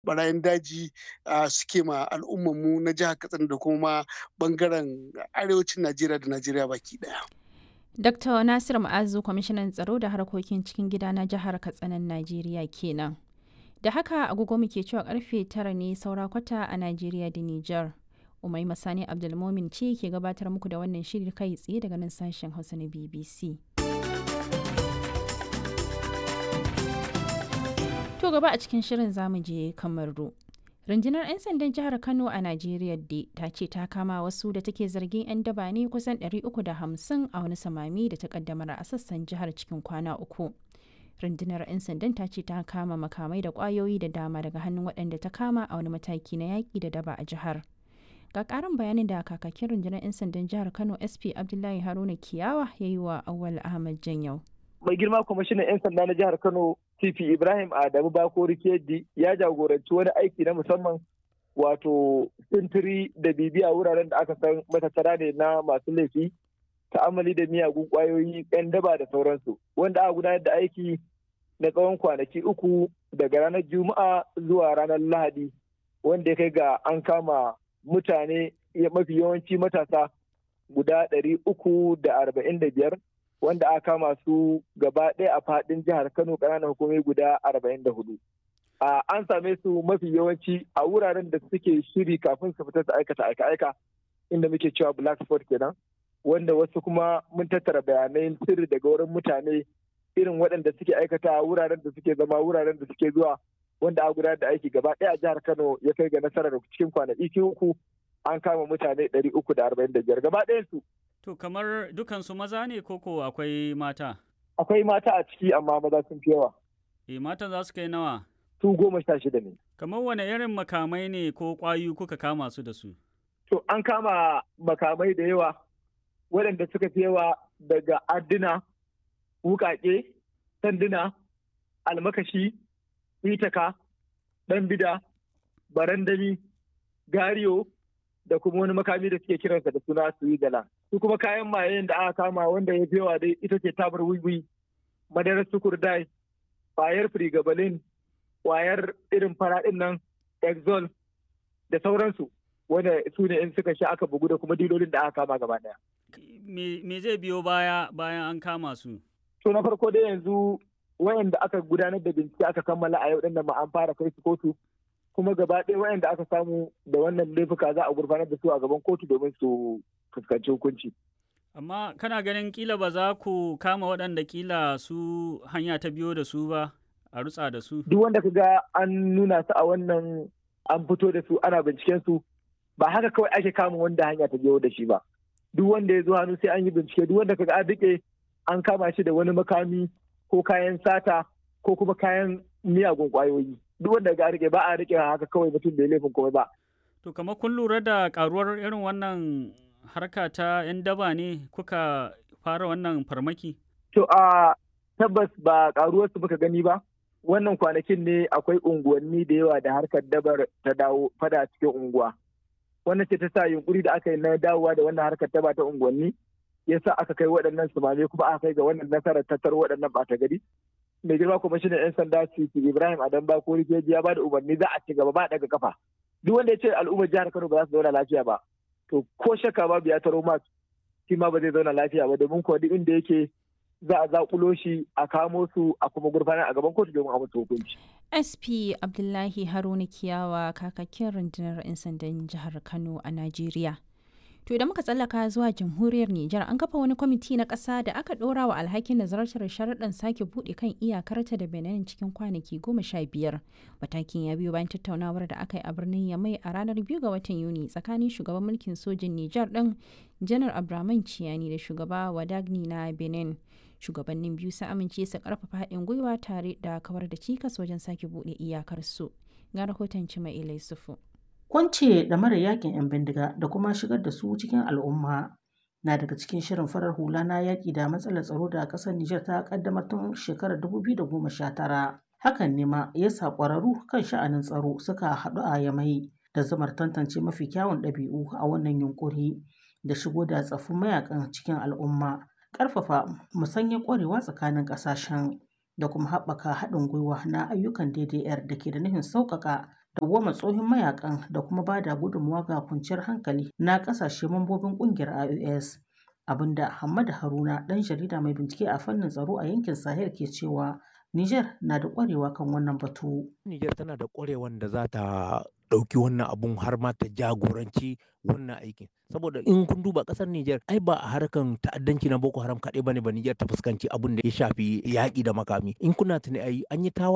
barayin daji suke ma al'ummarmu na jihar katsina da kuma bangaren arewacin najeriya da najeriya baki daya Dr. Nasir Ma'azu, kwamishinan tsaro da harkokin cikin gida na jihar Katsinan Najeriya kenan. Da haka agogo muke cewa karfe tara ne saura kwata a Najeriya da Nijar. Umai Masani Abdulmomin ce ke gabatar muku da wannan shiri kai tsaye daga nan sashen Hausa na BBC. To gaba a cikin shirin zamu je Kamaru. rundunar 'yan sandan jihar kano a najeriya da ta ce ta kama wasu da take zargin 'yan daba ne kusan 350 a wani samami da ta kaddamar a sassan jihar cikin kwana uku rundunar 'yan sandan ta ce ta kama makamai da kwayoyi da dama daga hannun waɗanda ta kama a wani mataki na yaƙi da daba a jihar ga ƙarin bayanin da kakakin rundunar 'yan sandan jihar kano sp abdullahi haruna kiyawa ya yi wa awal ahmad janyau mai girma kwamishinan 'yan sanda na jihar kano TP Ibrahim Adamu Bakori Kedi ya jagoranci wani aiki na musamman wato sintiri da bibiya wuraren da aka san matattara ne na masu laifi ta'amali da miyagun kwayoyi 'yan daba da sauransu wanda aka gudanar da aiki na tsawon kwanaki uku daga ranar juma'a zuwa ranar lahadi wanda ya kai ga an kama mutane mafi yawanci matasa guda ɗari uku da arba'in da biyar wanda aka kama su gaba ɗaya a faɗin jihar Kano ƙananan hukumomi guda arba'in da hudu. An same su mafi yawanci a wuraren da suke shiri kafin su fita su aikata aika-aika inda muke cewa black spot kenan wanda wasu kuma mun tattara bayanai sirri daga wurin mutane irin waɗanda suke aikata wuraren da suke zama wuraren da suke zuwa wanda a gudanar da aiki gaba ɗaya a jihar Kano ya kai ga nasarar cikin kwanaki uku an kama mutane ɗari uku da arba'in da biyar gaba ɗayan su To kamar dukansu maza ne koko akwai mata? Akwai mata a ciki amma maza sun fi yawa. E matan za su kai nawa? Su goma sha shida ne. Kamar wane irin makamai ne ko ƙwayu kuka kama su da su? To an kama makamai da yawa waɗanda suka fi yawa daga adduna, wukaƙe, sanduna, almakashi, itaka, ɗan bida, barandami, gariyo, da kuma wani makami da suke kiransa da suna suwigala. Su kuma kayan mayen da aka kama wanda ya yawa dai ita ce tabar wiwi, madarar sukurdai, kwayar frigabalin, kwayar irin faraɗin nan, exol da sauransu. Wanda su ne in suka sha aka bugu da kuma dilolin da aka kama gaba daya. Me zai biyo baya bayan an kama su? To na farko dai yanzu wayanda aka gudanar da bincike aka kammala a yau din nan ma an fara kai su kotu kuma gaba ɗaya wayanda aka samu da wannan laifuka za a gurfanar da su a gaban kotu domin su fuskanci hukunci. Amma kana ganin kila ba za ku kama waɗanda kila su hanya ta biyo da su ba a rutsa da su? Duk wanda ka ga an nuna su a wannan an fito da su ana binciken su ba haka kawai ake kama wanda hanya ta biyo da shi ba. Duk wanda ya zo hannu sai an yi bincike duk wanda ka ga an riƙe an kama shi da wani makami ko kayan sata ko kuma kayan miyagun ƙwayoyi. duk wanda ga rike ba a rike haka kawai mutum bai laifin komai ba. To kamar kun lura da karuwar irin wannan harka ta 'yan daba ne kuka fara wannan farmaki? To a tabbas ba karuwar su muka gani ba. Wannan kwanakin ne akwai unguwanni da yawa da harkar dabar ta dawo fada cikin unguwa. Wannan ce ta sa yunkuri da aka yi na dawowa da wannan harkar daba ta unguwanni yasa aka kai waɗannan sumame kuma aka kai ga wannan nasarar tattar waɗannan ɓata gari. mai girma kwamishinan 'yan sanda Sisi Ibrahim Adam Bakori Keji ya ba da umarni za a ci gaba ba daga kafa. Duk wanda ya ce al'ummar jihar Kano ba za su zauna lafiya ba. To ko shakka babu ya taro mas shi ma ba zai zauna lafiya ba domin kuwa duk inda yake za a zakulo shi a kamo su a kuma gurfanar a gaban kotu domin a musu hukunci. SP Abdullahi Haruna Kiyawa kakakin rundunar 'yan sandan jihar Kano a Najeriya. To idan muka tsallaka zuwa jamhuriyar Nijar an kafa wani kwamiti na ƙasa da aka ɗora wa alhakin nazartar sharaɗin sake buɗe kan iyakarta da Benin cikin kwanaki goma sha biyar. Matakin ya biyo bayan tattaunawar da aka yi a birnin Yamai a ranar biyu ga watan Yuni tsakanin shugaban mulkin sojin Nijar ɗin Janar Abdurrahman Ciyani da shugaba Wadagni na Benin. Shugabannin biyu sun amince su ƙarfafa haɗin gwiwa tare da kawar da cikas wajen sake buɗe iyakarsu. Ga rahoton Cima Ilai Sufu. Kwance da mara yakin 'yan bindiga da kuma shigar da su cikin al'umma na daga cikin shirin farar hula na yaƙi da matsalar tsaro da ƙasar Nijar ta ƙaddamar tun shekarar 2019. Hakan ne ma ya sa ƙwararru kan sha'anin tsaro suka haɗu a Yamai da zamar tantance mafi kyawun ɗabi'u a wannan yunƙuri da shigo da tsaffin mayakan cikin al'umma, ƙarfafa musanyar ƙwarewa tsakanin ƙasashen da kuma haɓaka haɗin gwiwa na ayyukan DDR da ke da nufin sauƙaƙa dawwama tsohon mayakan da kuma ba da gudunmawa ga kwanciyar hankali na ƙasashe mambobin ƙungiyar IOS. Abinda Hamad Haruna ɗan jarida mai bincike a fannin tsaro a yankin Sahel ke cewa Niger na da ƙwarewa kan wannan batu. Niger tana da ƙwarewan da za ta ɗauki wannan abun har ma ta jagoranci wannan aikin saboda in kun duba ƙasar Niger ai ba a harkan ta'addanci na Boko Haram kaɗai bane ba Niger ta fuskanci abun da ya shafi yaƙi da makami in kuna tuni ai an yi tawa